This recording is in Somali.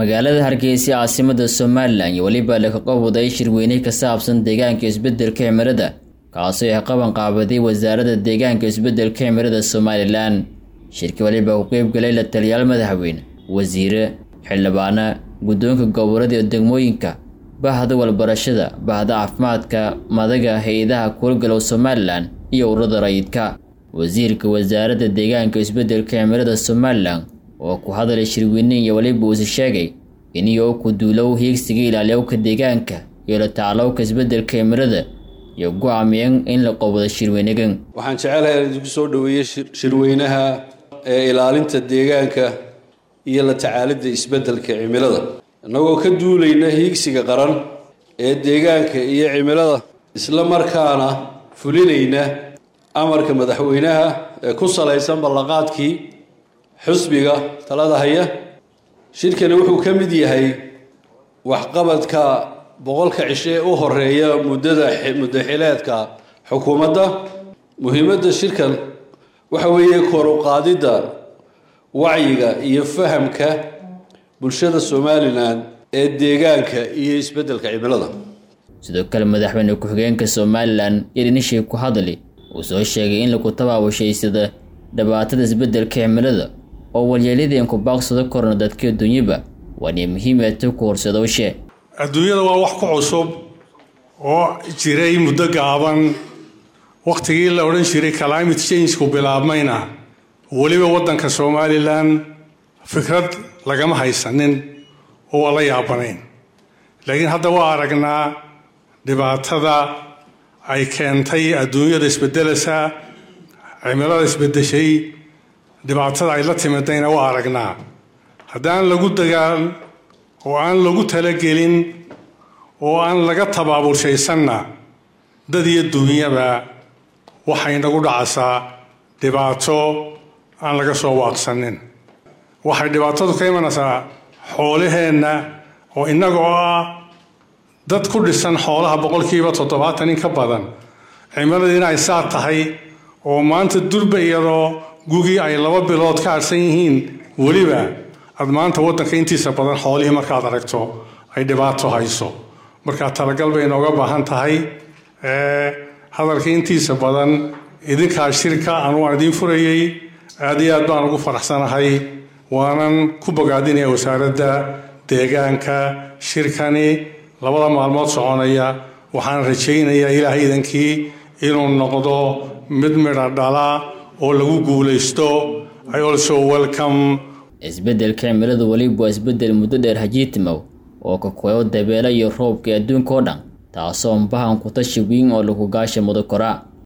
magaalada hargeysa caasimada somalilan iyo weliba laga qabwaday shirweyne ka saabsan deegaanka isbedelka cimilada kaasoo ay qaban qaabaday wasaaradda deegaanka isbedelka cimilada somalilan shirki waliba ku qeybgalay la taliyaal madaxweyne wasiire xildhibaana guddoonka gobolada iyo degmooyinka bahda walbarashada bahda caafimaadka madaga hay-adaha kuulgalow somalilan iyo ururada rayidka wasiirka wasaaradda deegaanka isbedelka cimilada somalilan oo ku hadalay shirweyne iyo weliba uuse sheegay in iyo ku duulow hiigsiga ilaaliyowka deegaanka iyo la tacalowka isbedelka cimilada iyo go-aamiyeen in la qabado shirweynegan waxaan jecelahay in idinku soo dhoweeyey shirweynaha ee ilaalinta deegaanka iyo la tacaalidda isbedelka cimilada innagoo ka duulayna hiigsiga qaran ee deegaanka iyo cimilada isla markaana fulinayna amarka madaxweynaha ee ku salaysan ballanqaadkii xusbiga talada haya shirkani wuxuu ka mid yahay waxqabadka boqolka cishe ee u horeeya muddada muddaxileedka xukuumadda muhiimadda shirkan waxa weeye koruqaadidda wacyiga iyo fahamka bulshada somalilan ee deegaanka iyo isbeddelka cimilada sidoo kale madaxweyne ku-xigeenka somalilan irinishii ku hadli uu soo sheegay in lagu tabaabushaysada dhibaatada isbeddelka cimilada oo walyeeladeen ku baaqsado korna dadka adduunyaba waana muhiim eeta ku horsadowshe adduunyada waa wax ku cusub oo jiray muddo gaaban wakhtigii la odhan jiray climate changeku bilaabmayna weliba waddanka somalilan fikrad lagama haysanin oo waa la yaabanayn laakiin hadda waa aragnaa dhibaatada ay keentay adduunyada isbedelasa cimilada isbedeshay dhibaatada ay la timidayna waa aragnaa haddaan lagu dagaal oo aan lagu talagelin oo aan laga tabaaburshaysanna dad iyo duunyaba waxay nagu dhacaysaa dhibaato aan laga soo waaqsanin waxay dhibaatadu ka imanaysaa xoolaheenna oo innaga oo ah dad ku dhisan xoolaha boqolkiiba toddobaatan in ka badan cimiladiina ay saa tahay oo maanta durba iyadoo gugii ay laba bilood ka harsan yihiin weliba aad maanta waddanka intiisa badan xoolihii markaad aragto ay dhibaato hayso markaa talagal bay inooga baahan tahay hadalka intiisa badan idinkaa shirka anu aan idiin furayey aad iyo aad baan ugu faraxsanahay waanan ku bogaadinaya wasaaradda deegaanka shirkani labada maalmood soconaya waxaan rajaynayaa ilaahay idankii inuu noqdo mid midha dhala oo lagu guulaysto i also welcome isbeddelka cimiladu weliba waa isbeddel muddo dheer hajiitimow oo ka kooyo dabeelo iyo roobka adduunka oo dhan taasoo mbahan ku tashi wiin oo lagu gaasha mudo koraa